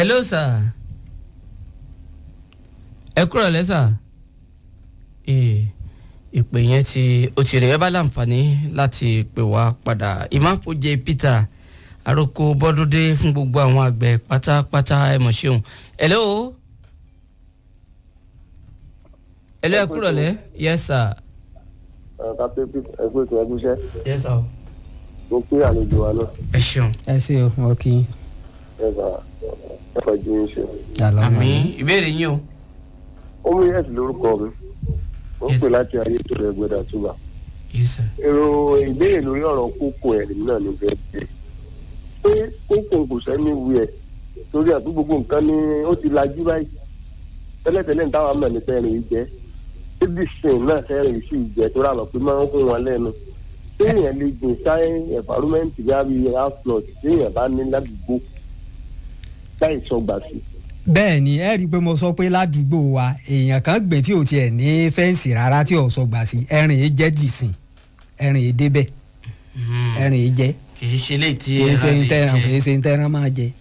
hello sir ẹ kúrò lẹ́sà ìpè yẹn ti ó ti rẹ̀ ẹ bá láǹfààní láti pè wá padà ìmáfojì peter àròkọ bọ́dúndé fún gbogbo àwọn àgbẹ̀ pátápátá ẹ mọ̀ ṣeun hello hello ẹ kúrò lẹ́ yes sir kápẹ́ ẹgbẹ́ tó ẹgbẹ́ iṣẹ́ yes sir mo pé àlejò wa náà ẹ ṣeun ẹ ṣe o wọn kì í. ẹ bá ẹ fọjú yín ṣe. àmì ìbéèrè yín o ó mú yẹ́sì lórúkọ mi ó ń pè láti ayé tó rẹ̀ gbẹ́dà túbà. yes sir èrò ìbéèrè lórí ọ̀rọ̀ kókó ẹ̀rí náà ní bẹ́ẹ̀ bẹ́ẹ̀ pé kókó kò sẹ́ni wí ẹ̀ torí àti gbogbo nǹkan ni ó ti lajú báyìí tẹ́lẹ̀tẹ́lẹ̀ ní táwọn mọ̀ ní fẹ́rin yìí jẹ́ bíbí sìn náà fẹ́rin yìí sì jẹ́ tó rà lọ pé máa ń fún wọn lẹ́nu téèyàn lè gbìn sáyé environment bí i outflood téèyàn bá ní ládùúgbò láì sọgbà sí i bẹ́ẹ̀ ni ẹ rí i pé mo sọ pé ládùúgbò wa èèyàn kan gbìn tí ò tiẹ̀ ní fẹ́ǹsì rárá tí ò sọ gbà sí ẹ̀rìn yìí jẹ́ dìsìn ẹ̀rìn yìí débẹ̀ ẹ̀rìn yìí jẹ́ kì í ṣe léyìí tí kì í ṣe ẹran ń lè tẹ́ran kì jẹ í ṣe ń tẹ́ran máa jẹ.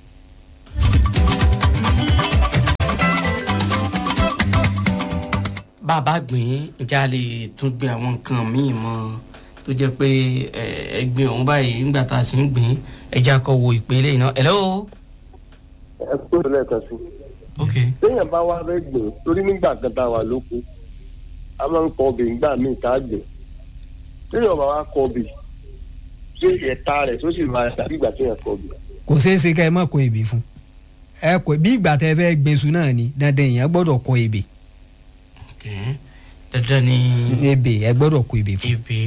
bàbá gbìn ǹjẹ́ a lè tún gbin àwọn nǹkan míì mọ́ tó jẹ́ pé ẹ, ẹgbin ọ̀hún báyìí nígbà tá a sì ń gbìn ẹja kọ wo ìpele iná hello ẹ kó lẹ́ẹ̀kan sí i. ok téèyàn bá wá fẹ́ gbìn torí nígbà kan tá a wà lóko a máa ń kọ obì nígbà míì tá a gbìn téèyàn bá wá kọ obì ṣé ẹ̀ta rẹ̀ tó sì máa dàbí ìgbà téèyàn kọ obì. kò ṣeé ṣe ká ẹ má kọ ebè fún ẹ kọ bí ìgbà tẹ fẹ́ gbèsù náà ni dandan èèyàn gbọ́dọ̀ kọ ebè ok dandan ni ebè ẹ gbọ́dọ̀ kọ ebè fún. ebè